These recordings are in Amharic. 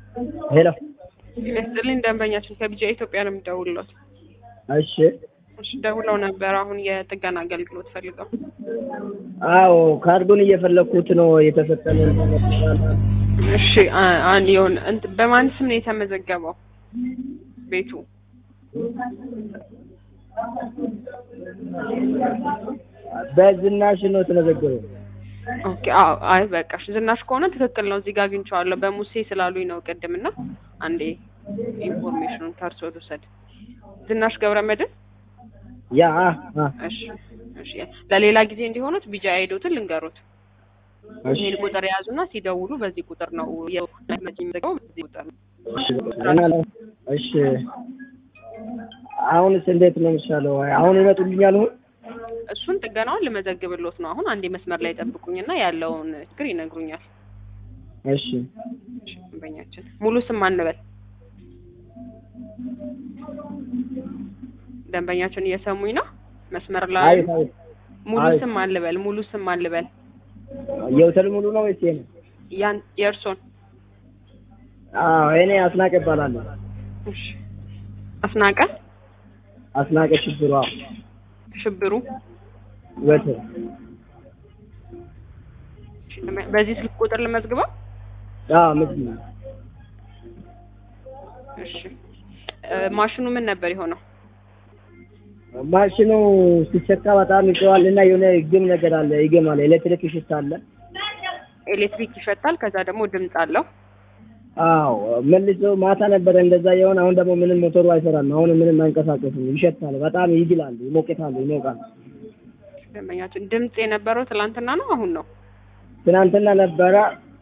ሄሎ ይመስልኝ ደንበኛችን ከቢጃ ኢትዮጵያ ነው የሚደውልሎት። እሺ እሺ ደውለው ነበር። አሁን የጥገና አገልግሎት ፈልገው። አዎ ካርዱን እየፈለኩት ነው የተሰጠን እሺ አ- አንድ የሆነ እንትን በማን ስም ነው የተመዘገበው ቤቱ? በዝናሽ ነው የተመዘገበው ኦኬ አዎ አይ በቃ እሺ ዝናሽ ከሆነ ትክክል ነው። እዚህ ጋር አግኝቼዋለሁ በሙሴ ስላሉኝ ነው ቅድምና አንዴ ኢንፎርሜሽኑን ከእርሶ ልውሰድ። ዝናሽ ገብረ መድን ያ አ አ እሺ እሺ ለሌላ ጊዜ እንዲሆኑት ቢጃ አይዶትን ልንገሩት። እሺ ይህን ቁጥር የያዙና ሲደውሉ በዚህ ቁጥር ነው የሚዘገበው በዚህ ቁጥር ነው። እሺ እና እሺ አሁንስ እንዴት ነው የሚሻለው? አሁን ይመጡልኛል አሁን እሱን ጥገናውን ልመዘግብሎት ነው። አሁን አንዴ መስመር ላይ ጠብቁኝና ያለውን ችግር ይነግሩኛል። እሺ እሺ፣ ደንበኛችን ሙሉ ስም አንበል። ደንበኛችን እየሰሙኝ ነው? መስመር ላይ አይ አይ ሙሉ አይ። ስም አንልበል። ሙሉ ስም አንልበል። የሆቴል ሙሉ ነው ወይስ የኔ? ያን የእርሶን አዎ እኔ አስናቀ እባላለሁ። እሺ። አስናቀ አስናቀ ሽብሩ አዎ ሽብሩ። ወተር እሺ፣ በዚህ ስልክ ቁጥር ልመዝግበው። አዎ ምንድን ነው እሺ። እ፣ ማሽኑ ምን ነበር የሆነው? ማሽኑ ሲቸካ በጣም ይጮሃል እና የሆነ ግም ነገር አለ ይገማል። ኤሌክትሪክ ሽታ አለ። ኤሌክትሪክ ይሸታል። ከዛ ደግሞ ድምፅ አለው። አዎ መልሶ ማታ ነበረ እንደዛ የሆነ አሁን ደግሞ ምንም ሞተሩ አይሰራም። አሁን ምንም አይንቀሳቀስም። ይሸታል፣ በጣም ይግላል፣ ይሞቅታል፣ ይሞቃል። ደንበኛችን ድምፅ የነበረው ትላንትና ነው አሁን ነው? ትናንትና ነበረ።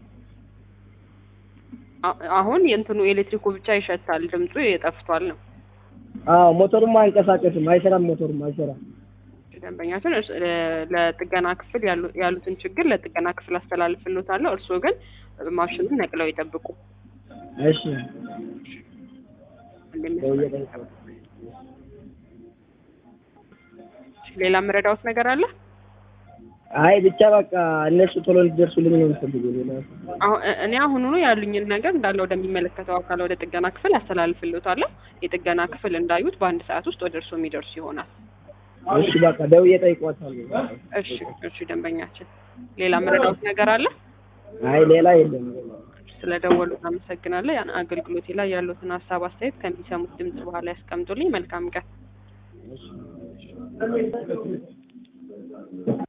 አ- አሁን የእንትኑ ኤሌክትሪኩ ብቻ ይሸታል፣ ድምፁ የጠፍቷል ነው። አዎ ሞተሩም አይንቀሳቀስም፣ አይሰራም፣ ሞተሩም አይሰራም። ደንበኛችን እርስ- ለ- ለጥገና ክፍል ያሉ- ያሉትን ችግር ለጥገና ክፍል አስተላልፍሎታለሁ። እርስዎ ግን ማሽኑን ነቅለው ይጠብቁ። እሺ እንደሚያስፈልግ። ሌላ መረዳዎት ነገር አለ? አይ ብቻ በቃ እነሱ ቶሎ እንዲደርሱልኝ ነው የምፈልገው። ሌላ አሁን እ- እኔ አሁኑኑ ያሉኝን ነገር እንዳለ ወደሚመለከተው አካል ወደ ጥገና ክፍል አስተላልፍሎታለሁ። የጥገና ክፍል እንዳዩት በአንድ ሰዓት ውስጥ ወደ እርስዎ የሚደርሱ ይሆናል። እሺ በቃ ደውዬ እጠይቀዋታለሁ። እሺ እሺ፣ ደንበኛችን ሌላ መረዳዎት ነገር አለ? አይ ሌላ የለም። ስለደወሉ አመሰግናለሁ። ያን አገልግሎቴ ላይ ያሉትን ሀሳብ አስተያየት ከሚሰሙት ድምጽ በኋላ ያስቀምጡልኝ። መልካም ቀን።